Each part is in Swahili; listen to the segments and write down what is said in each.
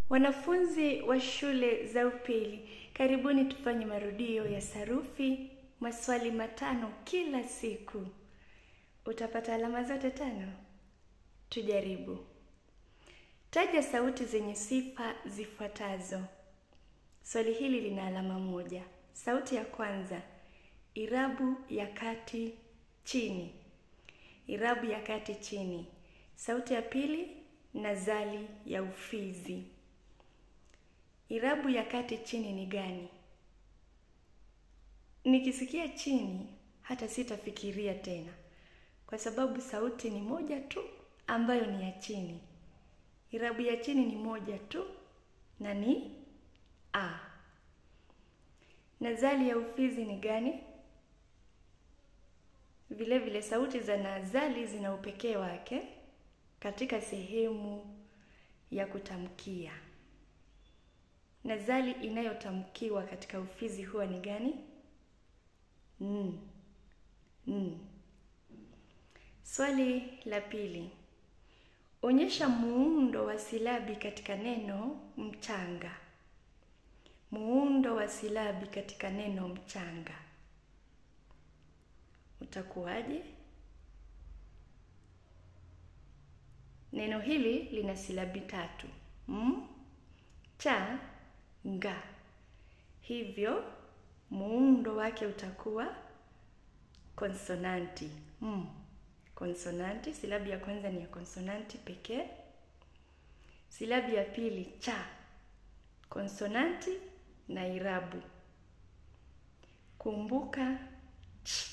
Wanafunzi wa shule za upili, karibuni tufanye marudio ya sarufi, maswali matano kila siku. Utapata alama zote tano? Tujaribu. Taja sauti zenye sifa zifuatazo. Swali hili lina alama moja. Sauti ya kwanza, irabu ya kati chini. Irabu ya kati chini. Sauti ya pili, nazali ya ufizi. Irabu ya kati chini ni gani? Nikisikia chini hata sitafikiria tena, kwa sababu sauti ni moja tu ambayo ni ya chini. Irabu ya chini ni moja tu na ni a. Nazali ya ufizi ni gani? Vile vile sauti za nazali zina upekee wake katika sehemu ya kutamkia. Nazali inayotamkiwa katika ufizi huwa ni gani? N. N. Swali la pili. Onyesha muundo wa silabi katika neno mchanga. Muundo wa silabi katika neno mchanga utakuwaje? Neno hili lina silabi tatu: m, cha, nga. Hivyo muundo wake utakuwa konsonanti m. Konsonanti, silabi ya kwanza ni ya konsonanti pekee. Silabi ya pili cha, konsonanti na irabu. Kumbuka ch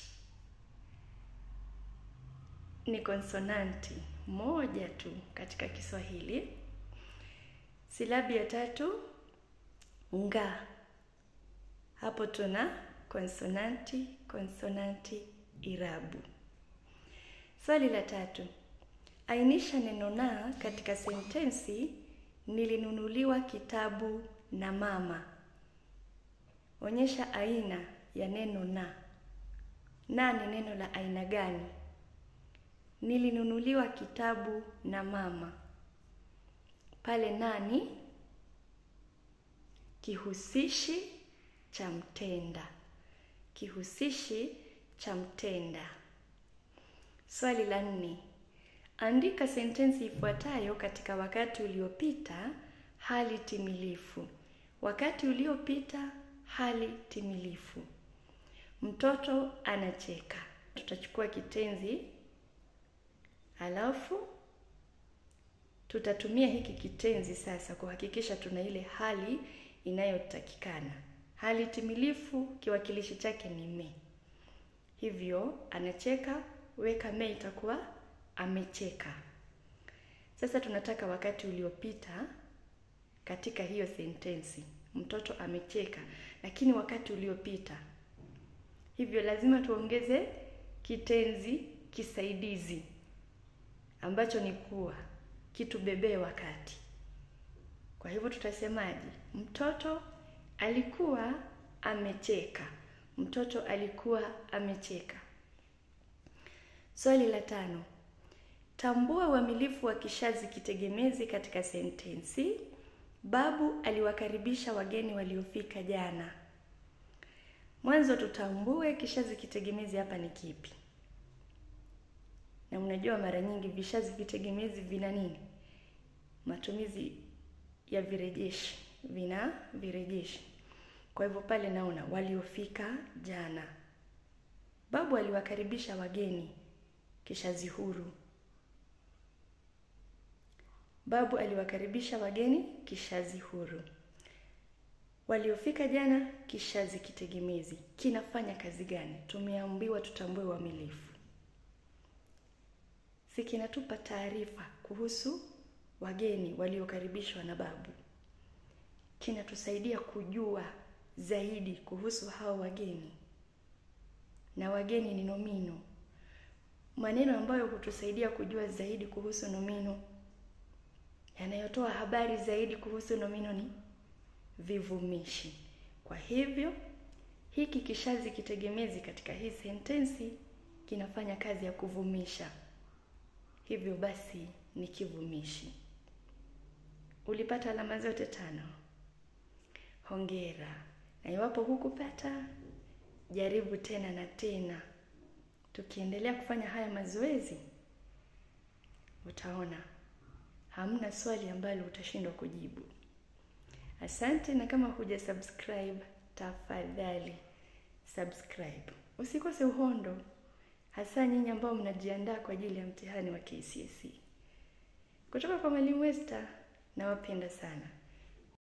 ni konsonanti moja tu katika Kiswahili. Silabi ya tatu nga, hapo tuna konsonanti, konsonanti, irabu. Swali la tatu, ainisha neno na katika sentensi nilinunuliwa kitabu na mama. Onyesha aina ya neno na. Na ni neno la aina gani? Nilinunuliwa kitabu na mama. Pale nani kihusishi cha mtenda, kihusishi cha mtenda. Swali la nne, andika sentensi ifuatayo katika wakati uliopita hali timilifu. Wakati uliopita hali timilifu. Mtoto anacheka. Tutachukua kitenzi Halafu tutatumia hiki kitenzi sasa kuhakikisha tuna ile hali inayotakikana. Hali timilifu kiwakilishi chake ni me. Hivyo anacheka, weka me, itakuwa amecheka. Sasa tunataka wakati uliopita katika hiyo sentensi. Mtoto amecheka, lakini wakati uliopita. Hivyo lazima tuongeze kitenzi kisaidizi ambacho ni kuwa kitubebee wakati. Kwa hivyo tutasemaje? Mtoto alikuwa amecheka. Mtoto alikuwa amecheka. Swali la tano, tambua uamilifu wa kishazi kitegemezi katika sentensi. Babu aliwakaribisha wageni waliofika jana. Mwanzo tutambue kishazi kitegemezi hapa ni kipi na unajua mara nyingi vishazi vitegemezi vina nini? Matumizi ya virejeshi, vina virejeshi. Kwa hivyo pale naona waliofika jana. Babu aliwakaribisha wageni, kishazi huru. Babu aliwakaribisha wageni, kishazi huru. Waliofika jana, kishazi kitegemezi. Kinafanya kazi gani? Tumeambiwa tutambue uamilifu si kinatupa taarifa kuhusu wageni waliokaribishwa na babu. Kinatusaidia kujua zaidi kuhusu hao wageni, na wageni ni nomino. Maneno ambayo hutusaidia kujua zaidi kuhusu nomino, yanayotoa habari zaidi kuhusu nomino ni vivumishi. Kwa hivyo hiki kishazi kitegemezi katika hii sentensi kinafanya kazi ya kuvumisha. Hivyo basi ni kivumishi. Ulipata alama zote tano. Hongera. Na iwapo hukupata, jaribu tena na tena. Tukiendelea kufanya haya mazoezi, utaona hamna swali ambalo utashindwa kujibu. Asante, na kama huja subscribe, tafadhali subscribe. Usikose uhondo, hasa nyinyi ambao mnajiandaa kwa ajili ya mtihani wa KCSE. Kutoka kwa Mwalimu Esther, nawapenda sana.